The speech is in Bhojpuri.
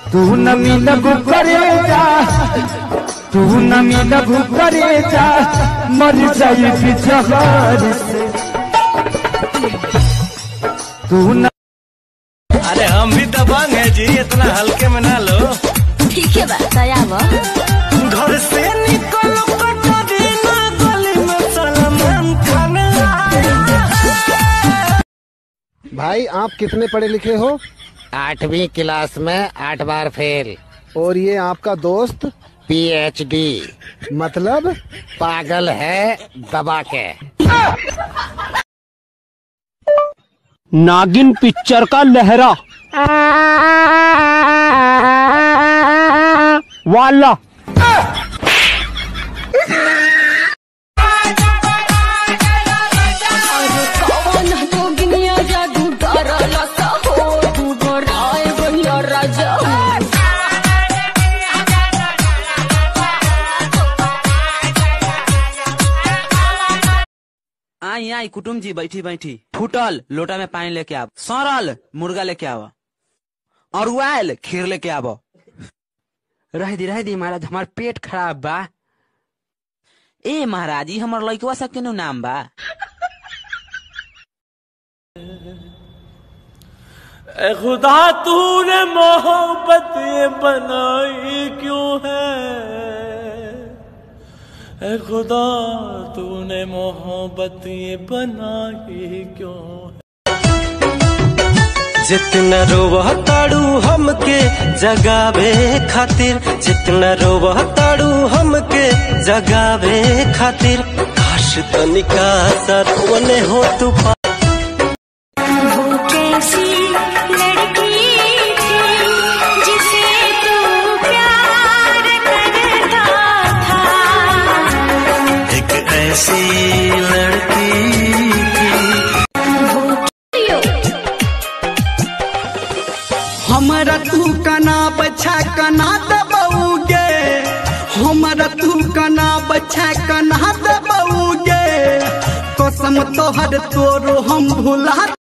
तू न मिलबू करे जा तू न मिलबू करे जा मर जाई बिजहर से तू न अरे हम भी दबंग है जी इतना हल्के में ना लो ठीक है बा तयाब घर से निकलो कटोरी ना गली में सलमान खान आया। भाई आप कितने पढ़े लिखे हो आठवीं क्लास में आठ बार फेल और ये आपका दोस्त पीएचडी मतलब पागल है दबा के नागिन पिक्चर का लहरा वाला कौन तो गिनिया जादू डरला सा हो तू बड़ाए भैया राजा आई आई कुटुम जी बैठी बैठी फूटल लोटा में पानी लेके आव सड़ल मुर्गा लेके आव और उआल खीर लेके आव रह दी रह दी महाराज हमार पेट खराब बा ए महाराज जी हमर लइकवा सब के नु नाम बा ए खुदा तूने मोहब्बत ये बनाई क्यों है ए खुदा तूने मोहब्बत ये बनाई क्यों है जितना रोवह ताड़ू हमके जगावे खातिर जितना रोवह ताड़ू हमके जगावे खातिर काश तनिका सरवने हो तू पा वो कैसी लड़की थी जिसे तू प्यार करता था एक ऐसी लड़की हमरा तू कना बच्छा कना दबौगे हमरा तू कना बच्छा कना दबौगे कसम तोहर तोरो हम भुला